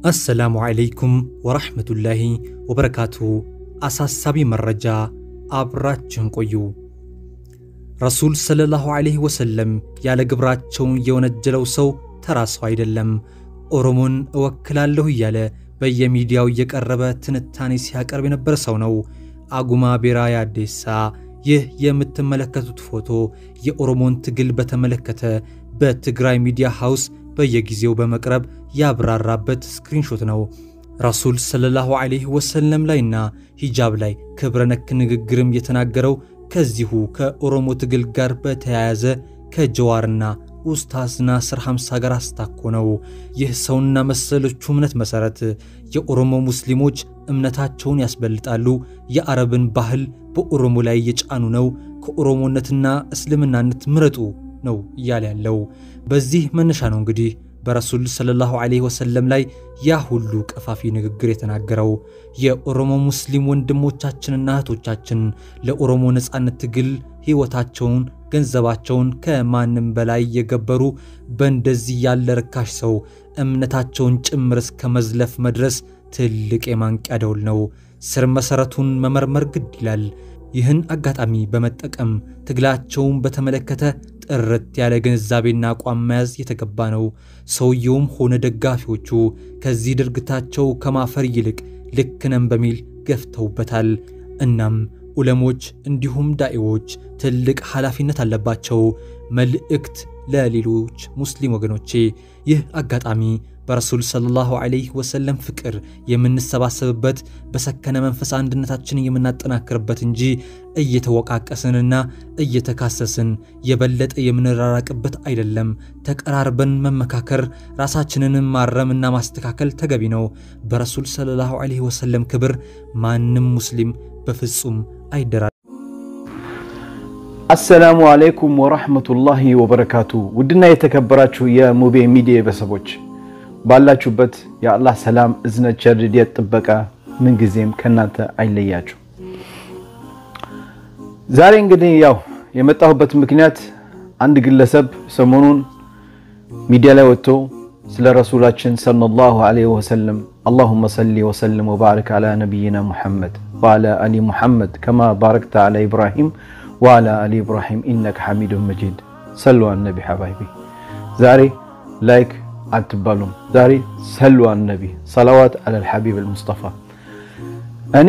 አሰላሙ ዓለይኩም ወረሕመቱላሂ ወበረካቱ። አሳሳቢ መረጃ፣ አብራችን ቆዩ። ረሱል ሰለላሁ ዓለይሂ ወሰለም ያለ ግብራቸውን የወነጀለው ሰው ተራ ሰው አይደለም። ኦሮሞን እወክላለሁ እያለ በየሚዲያው እየቀረበ ትንታኔ ሲያቀርብ የነበረ ሰው ነው። አጉማ ቤራ ያዴሳ። ይህ የምትመለከቱት ፎቶ የኦሮሞን ትግል በተመለከተ በትግራይ ሚዲያ ሃውስ በየጊዜው በመቅረብ ያብራራበት ስክሪንሾት ነው። ረሱል ሰለላሁ ዓለይሂ ወሰለም ላይና ሂጃብ ላይ ክብረ ነክ ንግግርም የተናገረው ከዚሁ ከኦሮሞ ትግል ጋር በተያያዘ ከጀዋርና ኡስታዝ ናስር ሐምሳ ጋር አስታኮ ነው። ይህ ሰውና መሰሎቹ እምነት መሠረት የኦሮሞ ሙስሊሞች እምነታቸውን ያስበልጣሉ፣ የአረብን ባህል በኦሮሞ ላይ እየጫኑ ነው፣ ከኦሮሞነትና እስልምናነት ምረጡ ነው እያለ ያለው። በዚህ መነሻ ነው እንግዲህ በረሱል ሰለላሁ ዓለይሂ ወሰለም ላይ ያ ሁሉ ቀፋፊ ንግግር የተናገረው። የኦሮሞ ሙስሊም ወንድሞቻችንና እህቶቻችን ለኦሮሞ ነፃነት ትግል ሕይወታቸውን፣ ገንዘባቸውን ከማንም በላይ የገበሩ በእንደዚህ ያለ ርካሽ ሰው እምነታቸውን ጭምር እስከ መዝለፍ መድረስ ትልቅ የማንቂያ ደውል ነው። ስር መሠረቱን መመርመር ግድ ይላል። ይህን አጋጣሚ በመጠቀም ትግላቸውን በተመለከተ ጥርት ያለ ግንዛቤና አቋም መያዝ የተገባ ነው። ሰውየውም ሆነ ደጋፊዎቹ ከዚህ ድርጊታቸው ከማፈር ይልቅ ልክ ነን በሚል ገፍተውበታል። እናም ዑለሞች እንዲሁም ዳኢዎች ትልቅ ኃላፊነት አለባቸው። መልእክት ለሌሎች ሙስሊም ወገኖቼ፣ ይህ አጋጣሚ በረሱል ሰለላሁ ዓለይሂ ወሰለም ፍቅር የምንሰባሰብበት በሰከነ መንፈስ አንድነታችንን የምናጠናክርበት እንጂ እየተወቃቀስንና እየተካሰስን የበለጠ የምንራራቅበት አይደለም። ተቀራርበን መመካከር፣ ራሳችንንም ማረምና ማስተካከል ተገቢ ነው። በረሱል ሰለላሁ ዓለይሂ ወሰለም ክብር ማንም ሙስሊም በፍጹም አይደራ አሰላሙ አለይኩም ወራህመቱላሂ ወበረካቱ። ውድና የተከበራችሁ የሙቤ ሚዲያ ቤተሰቦች ባላችሁበት የአላህ ሰላም፣ እዝነት፣ ቸርድየት፣ ጥበቃ ምንጊዜም ከእናንተ አይለያችሁ። ዛሬ እንግዲህ ያው የመጣሁበት ምክንያት አንድ ግለሰብ ሰሞኑን ሚዲያ ላይ ወጥቶ ስለ ረሱላችን ሰለላሁ ዐለይሂ ወሰለም አላሁመ ሰሊ ወሰልም ወባረክ አላ ነቢይና ሙሐመድ ወአላ አሊ ሙሐመድ ከማ ባረክተ አላ ኢብራሂም ወአላ አሊ ኢብራሂም ኢነከ ሐሚዱን መጂድ ሰሉ አነቢ ሐባይቢ ዛሬ ላይክ አትባሉም። ዛሬ ሰሉ አነቢ ሰላዋት አለል ሐቢብ አልሙስጠፋ። እኔ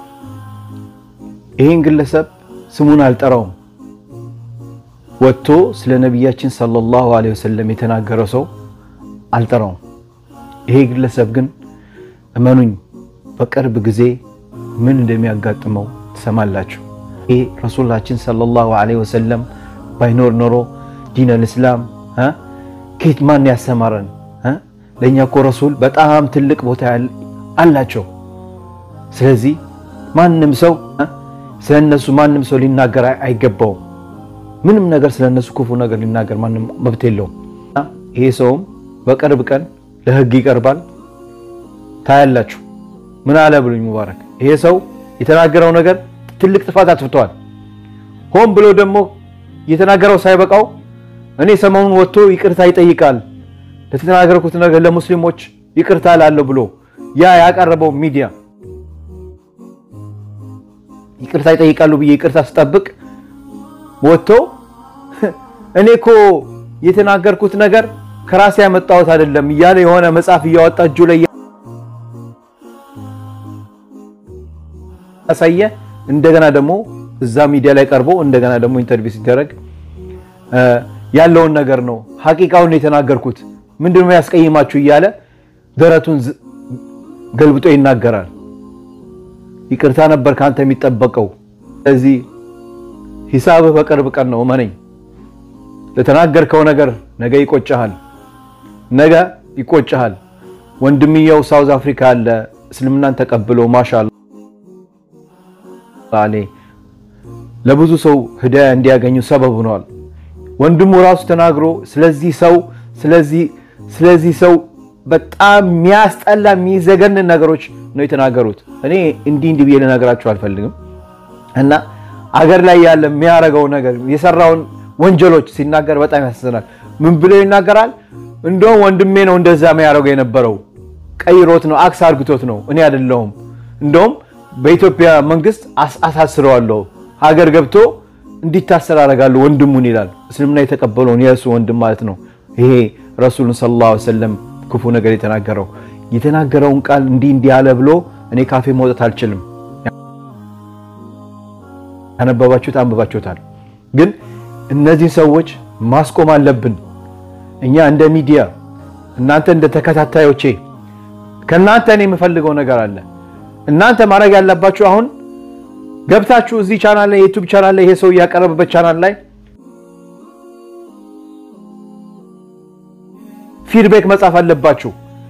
ይህን ግለሰብ ስሙን አልጠራውም። ወጥቶ ስለ ነቢያችን ሰለላሁ ዐለይሂ ወሰለም የተናገረ ሰው አልጠራውም። ይሄ ግለሰብ ግን እመኑኝ በቅርብ ጊዜ ምን እንደሚያጋጥመው ትሰማላችሁ። ይሄ ረሱላችን ሰለላሁ ዐለይሂ ወሰለም ባይኖር ኖሮ ዲን አልእስላም ከየት ማን ያሰማረን? ለእኛ እኮ ረሱል በጣም ትልቅ ቦታ አላቸው። ስለዚህ ማንም ሰው ስለ እነሱ ማንም ሰው ሊናገር አይገባውም። ምንም ነገር ስለ እነሱ ክፉ ነገር ሊናገር ማንም መብት የለውም። ይሄ ሰውም በቅርብ ቀን ለህግ ይቀርባል። ታያላችሁ። ምን አለ ብሉኝ ሙባረክ። ይሄ ሰው የተናገረው ነገር ትልቅ ጥፋት አጥፍተዋል። ሆን ብሎ ደግሞ የተናገረው ሳይበቃው እኔ ሰሞኑን ወጥቶ ይቅርታ ይጠይቃል ለተናገርኩት ነገር ለሙስሊሞች ይቅርታ ላለሁ ብሎ ያ ያቀረበው ሚዲያ ይቅርታ ይጠይቃሉ ብዬ ይቅርታ ስጠብቅ ወጥቶ እኔ እኮ የተናገርኩት ነገር ከራሴ ያመጣሁት አይደለም እያለ የሆነ መጽሐፍ እያወጣ እጁ ላይ ያሳየ እንደገና ደግሞ እዛ ሚዲያ ላይ ቀርቦ እንደገና ደግሞ ኢንተርቪው ሲደረግ ያለውን ነገር ነው ሐቂቃውን የተናገርኩት ምንድነው ያስቀይማችሁ እያለ ደረቱን ገልብጦ ይናገራል። ይቅርታ ነበር ካንተ የሚጠበቀው። ስለዚህ ሂሳብህ በቅርብ ቀን ነው እመነኝ። ለተናገርከው ነገር ነገ ይቆጭሃል፣ ነገ ይቆጭሃል። ወንድምየው ሳውዝ አፍሪካ አለ እስልምናን ተቀብሎ ማሻአላ ለብዙ ሰው ህዳያ እንዲያገኙ ሰበብ ሆኗል። ወንድሙ ራሱ ተናግሮ ስለዚህ ሰው ስለዚህ ስለዚህ ሰው በጣም የሚያስጠላ የሚዘገንን ነገሮች ነው የተናገሩት። እኔ እንዲህ እንዲህ ብዬ ልነግራችሁ አልፈልግም። እና አገር ላይ ያለ የሚያደርገው ነገር የሰራውን ወንጀሎች ሲናገር በጣም ያሳዝናል። ምን ብሎ ይናገራል? እንደውም ወንድሜ ነው እንደዛ የሚያደርገው የነበረው ቀይሮት ነው፣ አክስ አርግቶት ነው። እኔ አይደለሁም። እንደውም በኢትዮጵያ መንግስት አሳስረዋለሁ፣ ሀገር ገብቶ እንዲታሰር አደርጋለሁ ወንድሙን ይላል። እስልምና የተቀበለውን የእሱ ወንድም ማለት ነው። ይሄ ረሱሉን ሰለላሁ ዐለይሂ ወሰለም ክፉ ነገር የተናገረው የተናገረውን ቃል እንዲህ እንዲህ አለ ብሎ እኔ ካፌ መውጣት አልችልም። ያነበባችሁት አንብባችሁታል። ግን እነዚህ ሰዎች ማስቆም አለብን። እኛ እንደ ሚዲያ እናንተ እንደ ተከታታዮቼ ከእናንተ እኔ የምፈልገው ነገር አለ። እናንተ ማድረግ ያለባችሁ አሁን ገብታችሁ እዚህ ቻናል ላይ የዩቲዩብ ቻናል ላይ ይሄ ሰው እያቀረበበት ቻናል ላይ ፊድቤክ መጻፍ አለባችሁ።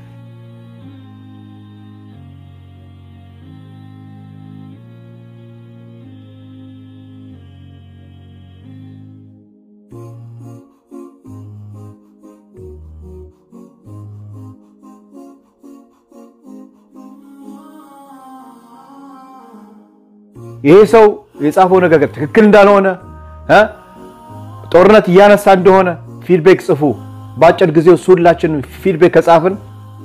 ይሄ ሰው የጻፈው ነገር ትክክል እንዳልሆነ ጦርነት እያነሳ እንደሆነ ፊድቤክ ጽፉ። በአጭር ጊዜ ውስጥ ሁላችን ፊድቤክ ከጻፍን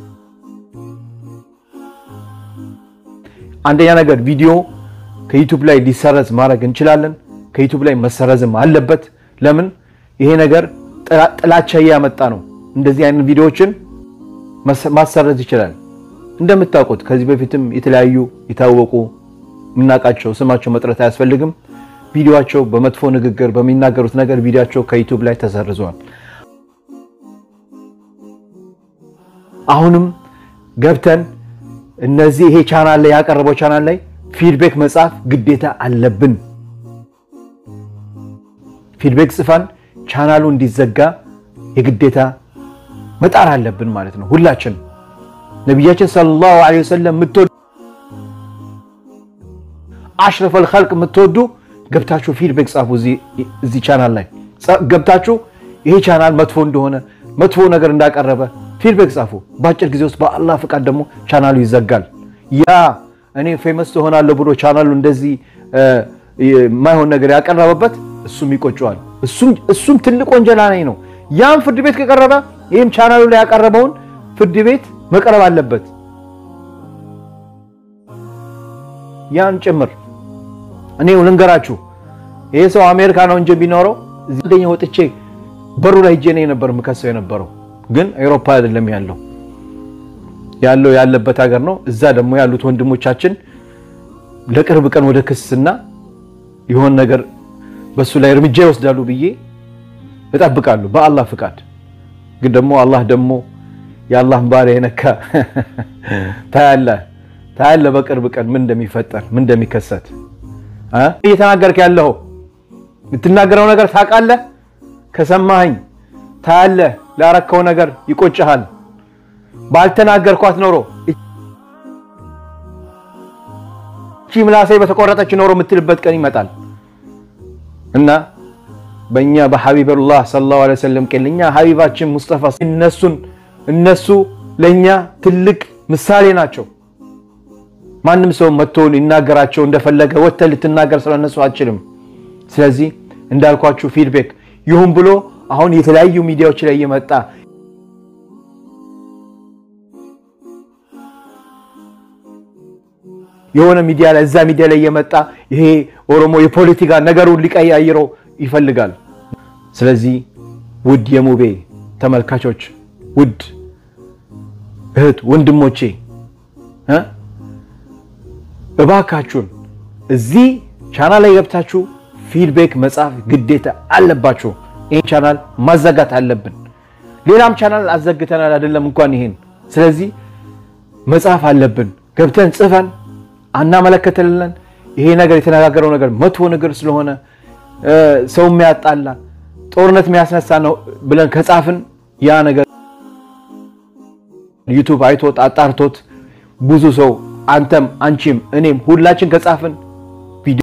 አንደኛ ነገር ቪዲዮ ከዩቱብ ላይ ሊሰረዝ ማድረግ እንችላለን። ከዩቱብ ላይ መሰረዝም አለበት። ለምን ይሄ ነገር ጥላቻ እያመጣ ነው። እንደዚህ አይነት ቪዲዮዎችን ማሰረዝ ይችላል። እንደምታውቁት ከዚህ በፊትም የተለያዩ የታወቁ የምናውቃቸው ስማቸው መጥረት አያስፈልግም። ቪዲዮቸው በመጥፎ ንግግር በሚናገሩት ነገር ቪዲዮቸው ከዩቱብ ላይ ተሰርዟል። አሁንም ገብተን እነዚህ ይሄ ቻናል ላይ ያቀረበው ቻናል ላይ ፊድቤክ መጻፍ ግዴታ አለብን። ፊድቤክ ጽፋን ቻናሉ እንዲዘጋ የግዴታ መጣር አለብን ማለት ነው። ሁላችን ነቢያችን ሰለላሁ ዐለይሂ ወሰለም የምትወዱ አሽረፈል ኸልቅ የምትወዱ ገብታችሁ ፊድቤክ ጻፉ። እዚህ ቻናል ላይ ገብታችሁ ይሄ ቻናል መጥፎ እንደሆነ መጥፎ ነገር እንዳቀረበ ፊድቤክ ጻፉ። በአጭር ጊዜ ውስጥ በአላህ ፍቃድ ደግሞ ቻናሉ ይዘጋል። ያ እኔ ፌመስ ትሆናለሁ ብሎ ቻናሉ እንደዚህ የማይሆን ነገር ያቀረበበት እሱም ይቆጨዋል። እሱም ትልቅ ወንጀላ ነኝ ነው። ያም ፍርድ ቤት ከቀረበ ይህም ቻናሉ ላይ ያቀረበውን ፍርድ ቤት መቅረብ አለበት። ያን ጭምር እኔ ልንገራችሁ፣ ይሄ ሰው አሜሪካ ነው እንጂ ቢኖረው እዚህ አንደኛ ወጥቼ በሩ ላይ ሄጄ ነው የነበር የምከሰው የነበረው። ግን አውሮፓ አይደለም ያለው ያለው ያለበት ሀገር ነው። እዛ ደግሞ ያሉት ወንድሞቻችን ለቅርብ ቀን ወደ ክስና የሆን ነገር በሱ ላይ እርምጃ ይወስዳሉ ብዬ እጠብቃለሁ በአላህ ፍቃድ። ግን ደግሞ አላህ ደግሞ የአላህን ባሪያ የነካ ታያለህ ታያለህ በቅርብ ቀን ምን እንደሚፈጠር ምን እንደሚከሰት እየተናገርክ ያለው የምትናገረው ነገር ታውቃለህ። ከሰማኸኝ ታያለህ። ላረከው ነገር ይቆጭሃል። ባልተናገርኳት ኖሮ እቺ ምላሴ በተቆረጠች ኖሮ የምትልበት ቀን ይመጣል እና በእኛ በሐቢበላህ ሰለላሁ ዐለይሂ ወሰለም ቀን እኛ ሐቢባችን ሙስጠፋ እነሱን እነሱ ለእኛ ትልቅ ምሳሌ ናቸው። ማንም ሰው መጥቶ ሊናገራቸው እንደፈለገ ወጥተህ ልትናገር ስለነሱ አችልም። ስለዚህ እንዳልኳችሁ ፊድቤክ ይሁን ብሎ አሁን የተለያዩ ሚዲያዎች ላይ እየመጣ የሆነ ሚዲያ ላይ እዛ ሚዲያ ላይ እየመጣ ይሄ ኦሮሞ የፖለቲካ ነገሩን ሊቀያይረው ይፈልጋል። ስለዚህ ውድ የሙቤ ተመልካቾች፣ ውድ እህት ወንድሞቼ እባካችሁን እዚህ ቻናል ላይ ገብታችሁ ፊድቤክ መጻፍ ግዴታ አለባችሁ። ይህን ቻናል ማዘጋት አለብን። ሌላም ቻናል አዘግተናል አይደለም እንኳን ይሄን። ስለዚህ መጻፍ አለብን። ገብተን ጽፈን አናመለከተልን። ይሄ ነገር የተነጋገረው ነገር መጥፎ ነገር ስለሆነ ሰው የሚያጣላ ጦርነት የሚያስነሳ ነው ብለን ከጻፍን ያ ነገር ዩቱብ አይቶት አጣርቶት ብዙ ሰው አንተም አንቺም እኔም ሁላችን ከጻፍን ቪዲዮ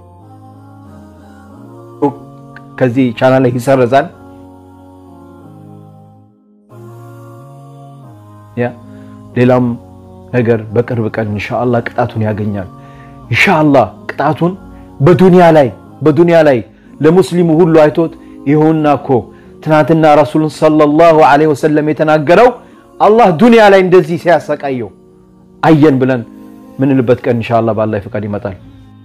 ከዚህ ቻናል ላይ ይሰረዛል። ያ ሌላም ነገር በቅርብ ቀን ኢንሻአላህ ቅጣቱን ያገኛል። ኢንሻአላህ ቅጣቱን በዱንያ ላይ በዱንያ ላይ ለሙስሊሙ ሁሉ አይቶት ይሁንና እኮ ትናንትና ረሱሉን ሰለላሁ ዐለይሂ ወሰለም የተናገረው አላህ ዱንያ ላይ እንደዚህ ሲያሰቃየው አየን ብለን ምንልበት ቀን ኢንሻአላህ በአላህ ፈቃድ ይመጣል።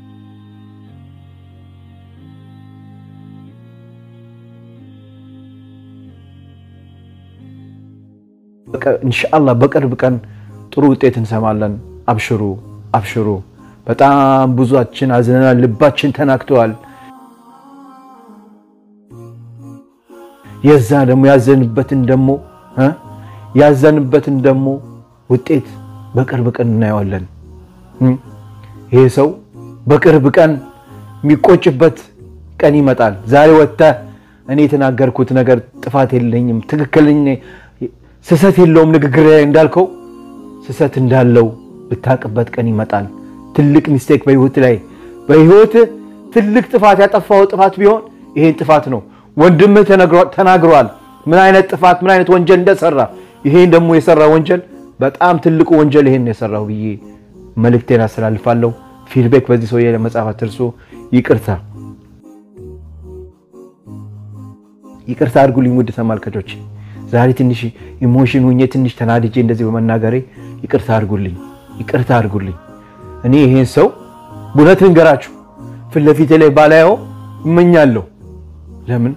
ኢንሻአላህ በቅርብ ቀን ጥሩ ውጤት እንሰማለን። አብሽሩ አብሽሩ። በጣም ብዙችን አዝነናል፣ ልባችን ተናክተዋል። የዛ ደግሞ ያዘንበትን ደግሞ ያዘንበትን ደግሞ ውጤት በቅርብ ቀን እናየዋለን። ይሄ ሰው በቅርብ ቀን የሚቆጭበት ቀን ይመጣል። ዛሬ ወጥተህ እኔ የተናገርኩት ነገር ጥፋት የለኝም ትክክለኛ ስህተት የለውም ንግግር ላይ እንዳልከው ስህተት እንዳለው ብታቅበት ቀን ይመጣል። ትልቅ ሚስቴክ በህይወት ላይ በህይወት ትልቅ ጥፋት ያጠፋው ጥፋት ቢሆን ይሄን ጥፋት ነው። ወንድምህ ተናግሯል፣ ምን አይነት ጥፋት ምን አይነት ወንጀል እንደሰራ። ይሄን ደግሞ የሰራ ወንጀል በጣም ትልቁ ወንጀል ይሄን የሰራው ብዬ መልእክቴን አስተላልፋለሁ። ፊድቤክ በዚህ ሰውዬ ለመጻፍ አትርሱ። ይቅርታ ይቅርታ አድርጉልኝ ውድ ተመልካቾች። ዛሬ ትንሽ ኢሞሽን ሁኜ ትንሽ ተናድጄ እንደዚህ በመናገሬ ይቅርታ አድርጉልኝ፣ ይቅርታ አድርጉልኝ። እኔ ይሄን ሰው እውነት ልንገራችሁ ፊት ለፊቴ ላይ ባላየው እመኛለሁ። ለምን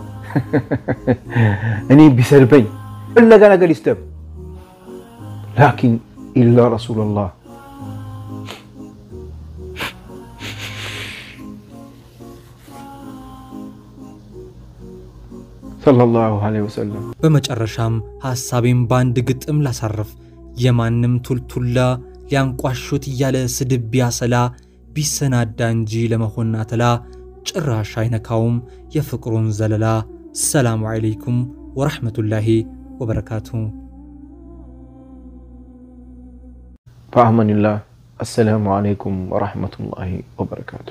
እኔ ቢሰድበኝ ፈለገ ነገር ይስደብ፣ ላኪን ኢላ ረሱሉላህ ሰለላሁ ዐለይሂ ወሰለም። በመጨረሻም ሐሳቤን በአንድ ግጥም ላሳርፍ። የማንም ቱልቱላ ሊያንቋሹት እያለ ስድብ ቢያሰላ ቢሰናዳ እንጂ ለመሆን አተላ ጭራሽ አይነካውም የፍቅሩን ዘለላ። ሰላሙ ዐለይኩም ወረሕመቱላሂ ወበረካቱ። በአማኒላህ አሰላሙ ዐለይኩም ወረሕመቱላሂ ወበረካቱ።